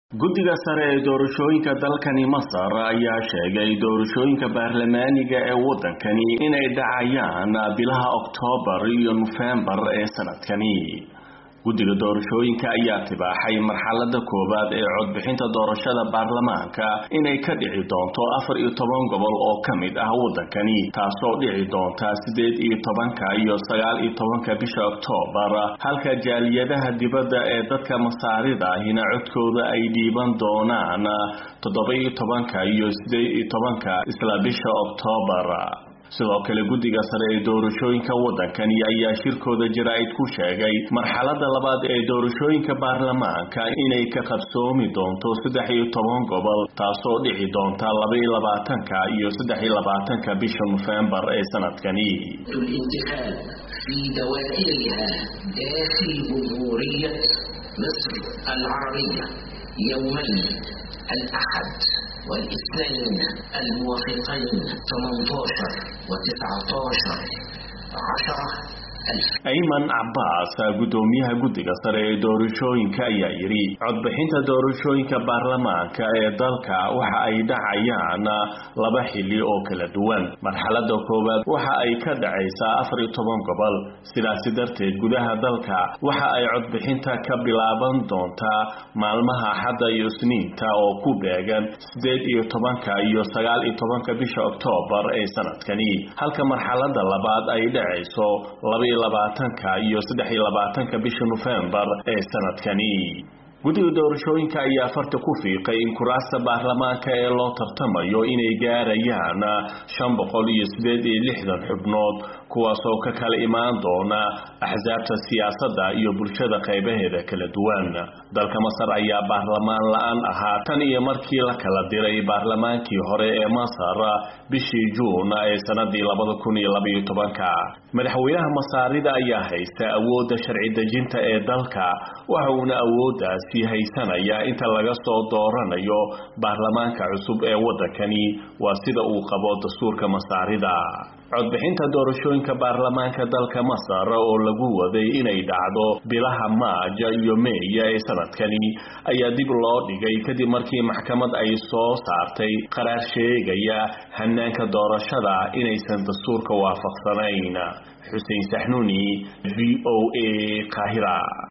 guddiga sare ee doorashooyinka dalkani masar ayaa sheegay doorashooyinka baarlamaaniga ee waddankani inay dhacayaan bilaha oktoobar iyo nofembar ee sanadkani guddiga doorashooyinka ayaa tibaaxay marxalada koowaad ee codbixinta doorashada baarlamaanka inay ka dhici doonto afar iyo toban gobol oo ka mid ah waddankani taasoo dhici doonta siddeed iyo tobanka iyo sagaal iyo tobanka bisha oktoobar halka jaaliyadaha dibadda ee dadka masaarida ahina codkooda ay dhiiban doonaan toddoba iyo tobanka iyo siddeed iyo tobanka isla bisha oktoobar sidoo kale guddiga sare ee doorashooyinka waddankani ayaa shirkooda jaraa'id ku sheegay marxalada labaad ee doorashooyinka baarlamaanka inay ka qabsoomi doonto saddex iyo toban gobol taasoo dhici doonta laba iyo labaatanka iyo saddex iyo labaatanka bisha nofembar ee sanadkani في دوائرها داخل جمهورية مصر العربية يومين الأحد والاثنين الموافقين 18 و19 10 ayman cabbaas guddoomiyaha guddiga sare ee doorashooyinka ayaa yidhi codbixinta doorashooyinka baarlamaanka ee dalka waxa ay dhacayaan laba xilli oo kala duwan marxalada koowaad waxa ay ka dhacaysaa afar iyo toban gobol sidaasi darteed gudaha dalka waxa ay codbixinta ka bilaaban doontaa maalmaha axadda iyo isniinta oo ku beegan siddeed iyo tobanka iyo sagaal iyo tobanka bisha oktoobar ee sanadkani halka marxalada labaad ay dhacayso laba labaatanka iyo saddex iyo labaatanka bisha nofembar ee sanadkani guddiga doorashooyinka ayaa farta ku fiiqay in kuraasta baarlamaanka ee loo tartamayo inay gaarayaan shan boqol iyo siddeed iyo lixdan xubnood kuwaasoo ka kala imaan doona axsaabta siyaasadda iyo bulshada qaybaheeda kala duwan dalka masar ayaa baarlamaan la-aan ahaa tan iyo markii la kala diray baarlamaankii hore ee masar bishii juun ee sanadii labada kun iyo labaiyo tobanka madaxweynaha masaarida ayaa haysta awoodda sharci dejinta ee dalka waxa uuna awooddaasi haysanaya inta laga soo dooranayo baarlamaanka cusub ee waddankani waa sida uu qabo dastuurka masaarida codbixinta doorashooyinka baarlamaanka dalka masar oo lagu waday inay dhacdo bilaha maaja iyo meeya ee sanadkani ayaa dib loo dhigay kadib markii maxkamad ay soo saartay qaraar sheegaya hanaanka doorashada inaysan dastuurka waafaqsanayn xuseen saxnuuni v o a qaahira